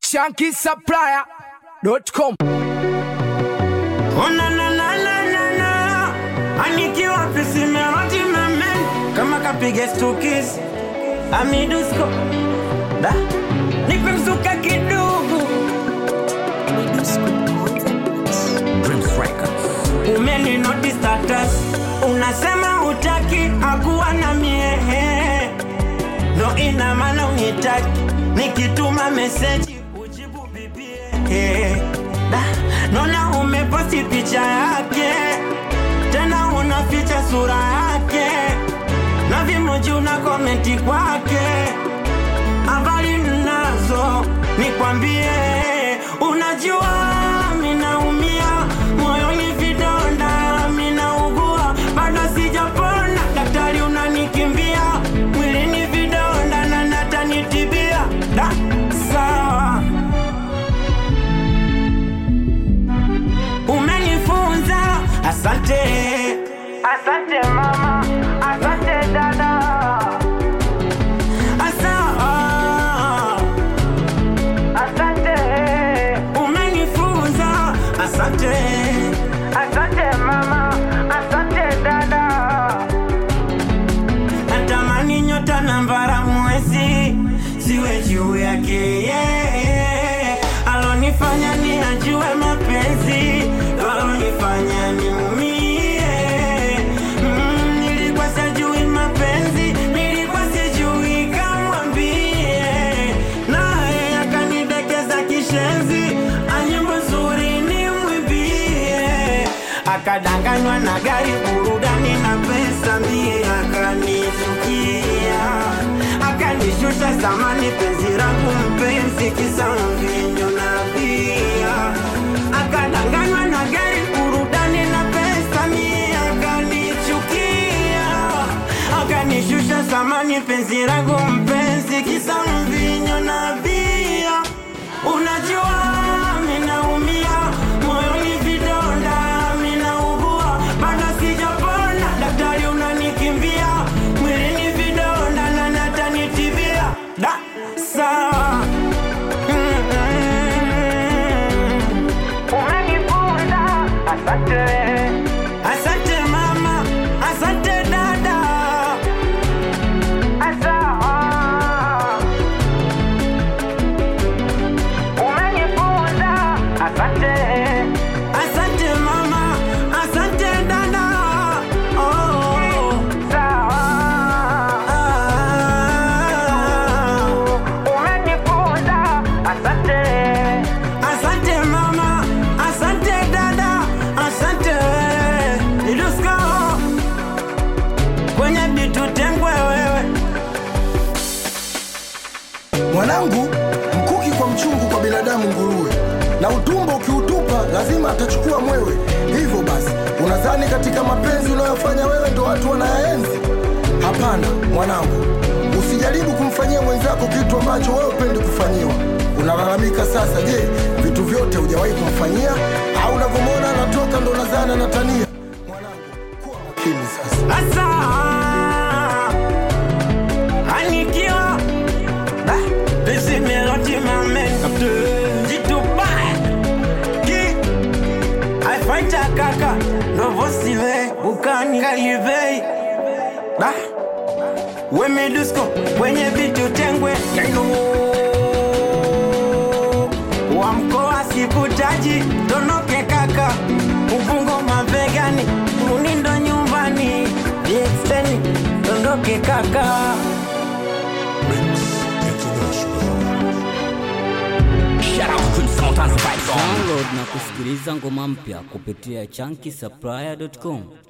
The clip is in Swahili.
shankisupplier.com. Oh, na, na, na, na, na, na. Anikiwa pisi melodi memen kama kapige stukis amidusko da nipe mzuka kidogo umeni noti status unasema utaki hakuwa na miehe ndo ina maana unitaki nikituma meseji ujibu bibie da nona umeposti picha yake tena unaficha sura yake na vimoji una komenti kwake habari nazo nikwambie unajua minaumia moyoni vidonda minaugua bado sijapona daktari unanikimbia mwilini vidonda na natanitibia da sawa umenifunza asante asante mama asante dada Asa, asante umenifunza asante asante mama asante dada natamani nyota na mbara mwezi siwe juu yake yeye alonifanya ni ajue mapenzi alonifanya niumie mm, nilikuwa sijui mapenzi nilikuwa sijui kamwambie naye akanidekeza kishenzi anyimbo nzuri nimwimbie akadanganywa na gari burudani na pesa mie akanichukia akanishusha zamani penzi langu mpenzi kisa mvinyo na bia akadanganywa na gari burudani na pesa mie akanichukia akanishusha zamani penzi langu mpenzi kisa mvinyo na bia unajua minaumia moyoni vidonda minaugua bado sijapona daktari unanikimbia mwilini vidonda na natanitibia da sawa Mm-mm. umenifunza asante asante mama asante dada Asawa. umenifunza asante asante mama asante dada oh. sawa umenifunza asante asante mama asante dada asante ilusko kwenye bitutengwe wewe Mwanangu, mkuki kwa mchungu kwa binadamu nguruwe, na utumbo ukiutupa lazima atachukua mwewe. Hivyo basi, unadhani katika mapenzi unayofanya wewe ndo watu wanayaenzi? Hapana mwanangu, usijaribu kumfanyia mwenzako kitu ambacho wewe upendi kufanyiwa. Unalalamika sasa, je, vitu vyote hujawahi kumfanyia au unavyomwona anatoka ndo unadhani anatania? Mwanangu, kuwa makini sasa. Asa Anikiwa Da Busy melody my man Jitubae Ki I fight a kaka Novo sive Bukani kalivei Da Weme dusko Kwenye vitu tengwe Kendo Wa mkoa sikutaji Tonoke kaka Ubungo mavegani Munindo nyumbani Viexteni Tondoke kaka Download na kusikiliza ngoma mpya kupitia chunky supplier.com.